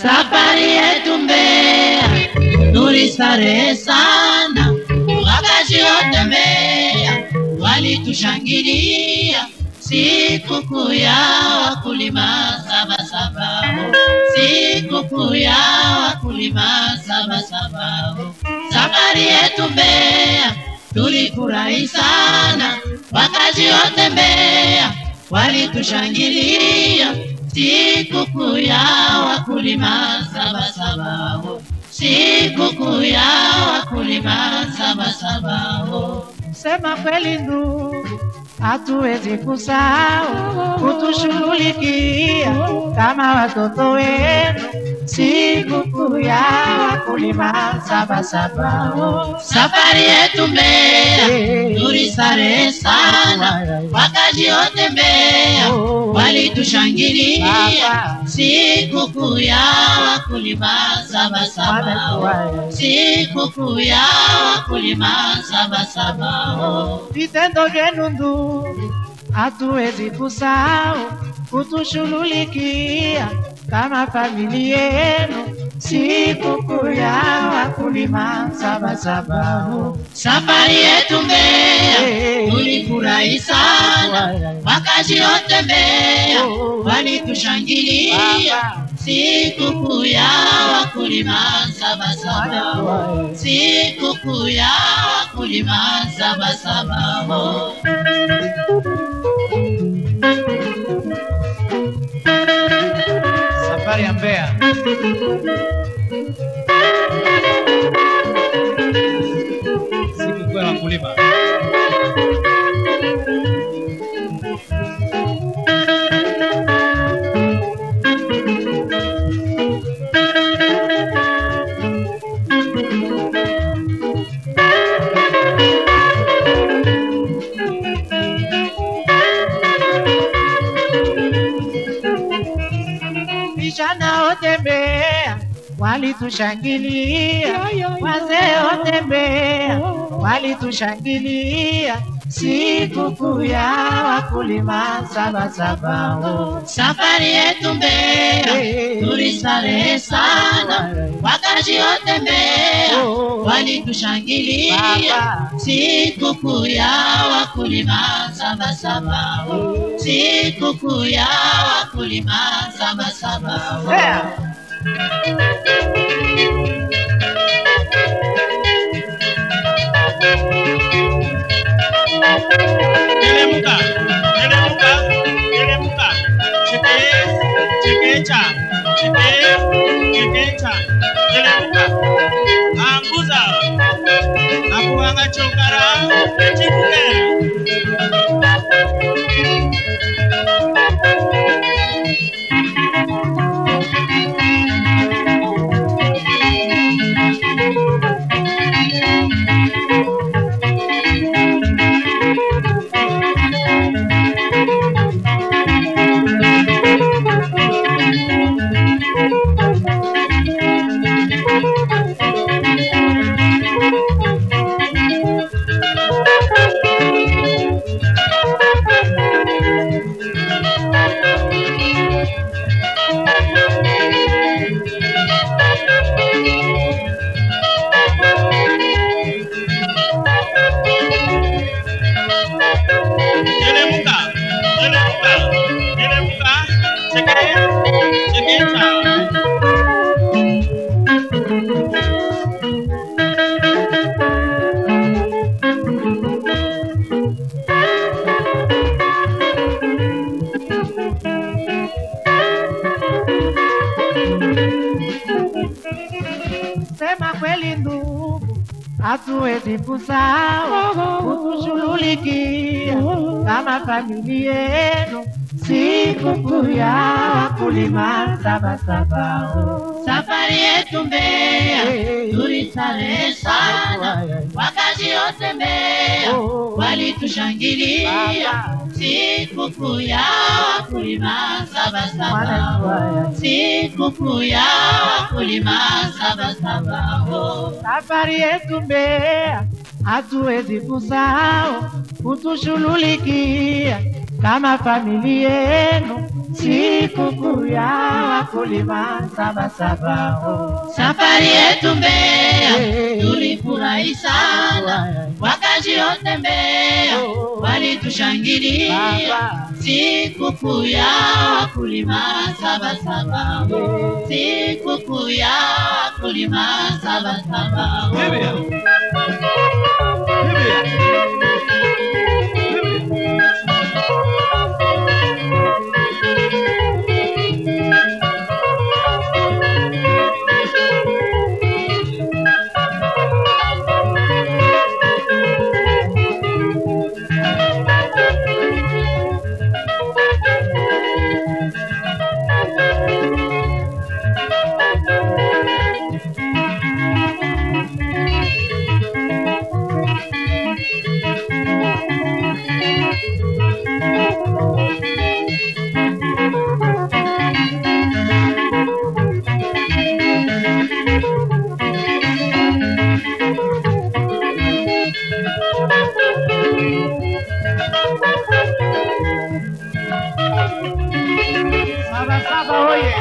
Safari yetu Mbeya tulistarehe sana, wakati wote Mbeya walitushangilia sikukuu ya wakulima Sabasaba, sikukuu ya wakulima Sabasaba. Safari yetu Mbeya tulifurahi sana, wakati wote Mbeya walitushangilia sikukuu ya wakulima Sabasaba, sikukuu ya wakulima Sabasaba. Sema kweli ndugu, hatuwezi kusahau kutushughulikia kama watoto wenu sikukuu ya wakulima Sabasaba. Safari yetu Mbeya tulistarehe sana, wakati wote Mbeya walitushangilia sikukuu ya wakulima Sabasaba, sikukuu ya wakulima Sabasaba. Vitendo vyenu ndugu, hatuwezi kusahau kutushughulikia kama familia yenu sikukuu ya wakulima Sabasaba. Safari yetu Mbeya tulifurahi sana, wakati wote Mbeya walitushangilia sikukuu ya wakulima Sabasaba, sikukuu ya wakulima Sabasaba. Safari ya Mbeya. Sikukuu ya wakulima. Vijana wote Mbeya walitushangilia, wazee wote Mbeya walitushangilia sikukuu ya wakulima Sabasaba. Safari yetu Mbeya tulistarehe sana, wakati wote Mbeya walitushangilia sikukuu ya wakulima Sabasaba, sikukuu ya wakulima Sabasaba. Mbeya. Teremka, teremka, teremka. Cheke, chekecha, cheke, chekecha. Teremka. Anguza. Nakuanga chokara, chibuke. Teremka, teremka, teremka. Cheke, chekecha. Sema kweli ndugu, hatuwezi kusahau kutushughulikia kama familia yenu sikukuu ya wakulima Sabasaba. Safari yetu Mbeya tulistarehe sana, wakati wote Mbeya walitushangilia sikukuu ya wakulima Sabasaba, sikukuu ya wakulima Sabasaba. Safari yetu Mbeya hatuwezi kusahau kutushughulikia kama familia yenu sikukuu ya wakulima Sabasaba. Oh. Safari yetu Mbeya Eh. tulifurahi sana, wakazi wote Mbeya Oh. walitushangilia Baba. sikukuu ya wakulima Sabasaba, Eh. sikukuu ya wakulima Sabasaba. Biblia. Biblia. Sabasaba oye!